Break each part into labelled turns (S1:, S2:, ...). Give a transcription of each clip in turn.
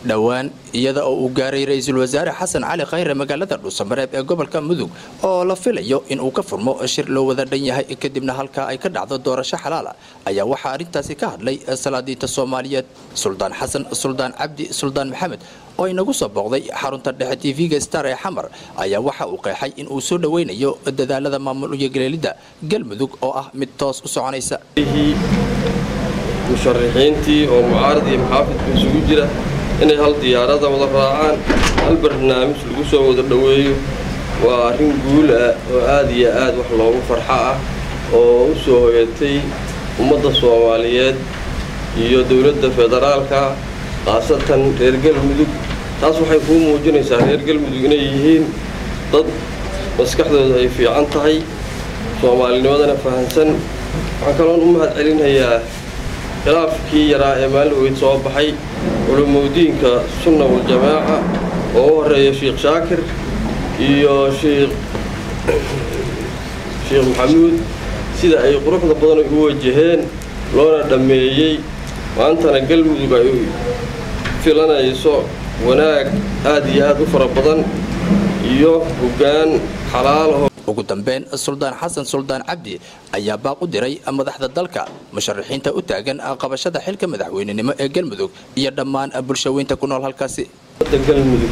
S1: dhowaan iyada oo uu gaaray ra-iisul wasaare xasan cali khayre magaalada dhuusamareeb ee gobolka mudug oo la filayo in uu ka furmo shir loo wada dhan yahay kadibna halkaa ay ka dhacdo doorasho xalaala ayaa waxaa arrintaasi ka hadlay salaadiinta soomaaliyeed suldaan xasan suldaan cabdi suldaan maxamed oo inagu soo booqday xarunta dhexe tv-ga star ee xamar ayaa waxa uu qeexay in uu soo dhoweynayo dadaalada maamul iyo galeelidda galmudug oo ah mid toos u soconaysa
S2: musharaxiintii oo mucaarad iyo maxaafidka isugu jira inay hal diyaarada wada raacaan hal barnaamij lagu soo wada dhoweeyo waa arrin guul ah oo aad iyo aad wax loogu farxo ah oo u soo hoyatay ummadda soomaaliyeed iyo dowladda federaalka khaasatan reer galmudug taas waxay kuu muujinaysaa reer galmudug inay yihiin dad maskaxdooda ay fiican tahay soomaalinimadana fahansan waxaan kaloon u mahad celinayaa khilaafkii yaraa ee maalin weyd soo baxay culumowdiinka sunna waljamaaca oo u horeeya sheikh shaakir iyo sheikh sheikh maxamuud sida ay quruxda badan u wajaheen loona dhammeeyey maantana galmudug ay filanayso wanaag aad iyo aad u fara badan iyo hoggaan xalaalaho
S1: ugu dambeyn suldaan xasan suldaan cabdi ayaa baaq u diray madaxda dalka musharaxiinta u taagan qabashada xilka madaxweynenimo ee galmudug iyo dhammaan bulshaweynta ku nool halkaasi
S2: da galmudug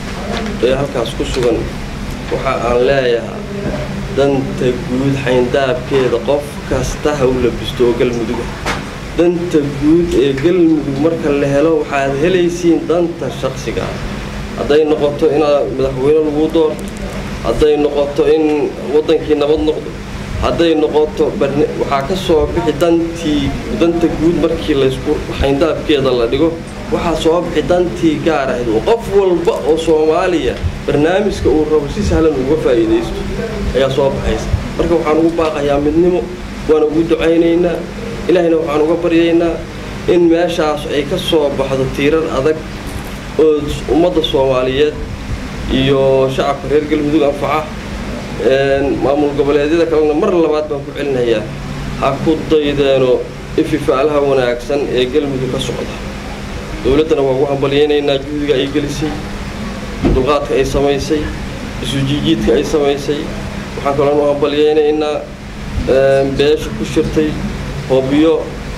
S2: ee halkaas ku sugan waxa aan leeyahay danta guud xayndaabkeeda qof kasta ha u labisto oo galmuduga danta guud ee galmudug marka la helo waxaad helaysiin danta shaqsiga ah hadday noqoto inaad madaxweyne lagu doorto hadday noqoto in waddankii nabad noqdo hadday noqoto waxaa ka soo bixi dantii danta guud markii laysku xayndaabkeeda la dhigo waxaa soo bixi dantii gaar ahayd oo qof walba oo soomaaliya barnaamijka uu rabo si sahlan uga faa'iidaysto ayaa soo baxaysa marka waxaan ugu baaqayaa midnimo waan ugu ducaynaynaa ilaahayna waxaan uga baryaynaa in meeshaas ay ka soo baxdo tiirar adag oo ummadda soomaaliyeed iyo shacabka reer galmudug anfaca maamul goboleedyada kalena mar labaad baan ku celinayaa ha ku daydeeno ififaalaha wanaagsan ee galmudug ka socda dowladdana waa ugu hambalyaynaynaa juhdiga ay gelisay dulqaadka ay samaysay isujiijiidka ay samaysay waxaan kaloon u hambalyaynaynaa beesha ku shirtay hobyo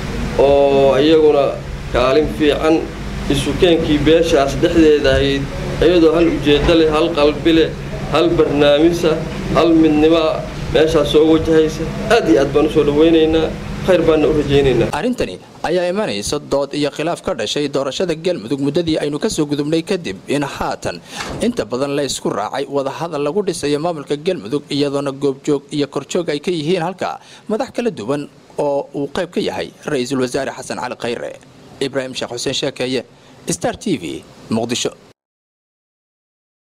S2: oo iyaguna kaalin fiican isukeenkii beeshaas dhexdeeda ahayd iyadoo hal ujeeddo leh hal qalbi leh hal barnaamisa hal midnimoa meeshaas soo wajahaysa aad iyo aad baan u soo dhowaynaynaa khayr baanna u rajaynaynaa
S1: arrintani ayaa imanaysa dood iyo khilaaf ka dhashay doorashada galmudug muddadii aynu ka soo gudubnay kadib in haatan inta badan la ysku raacay wadahadal lagu dhisayo maamulka galmudug iyadoona goobjoog iyo korjoog ay ka yihiin halka madax kala duwan oo uu qayb ka yahay ra-iisul wasaare xasan cali khayre ibraahim sheekh xuseen sheekeeye star t v muqdisho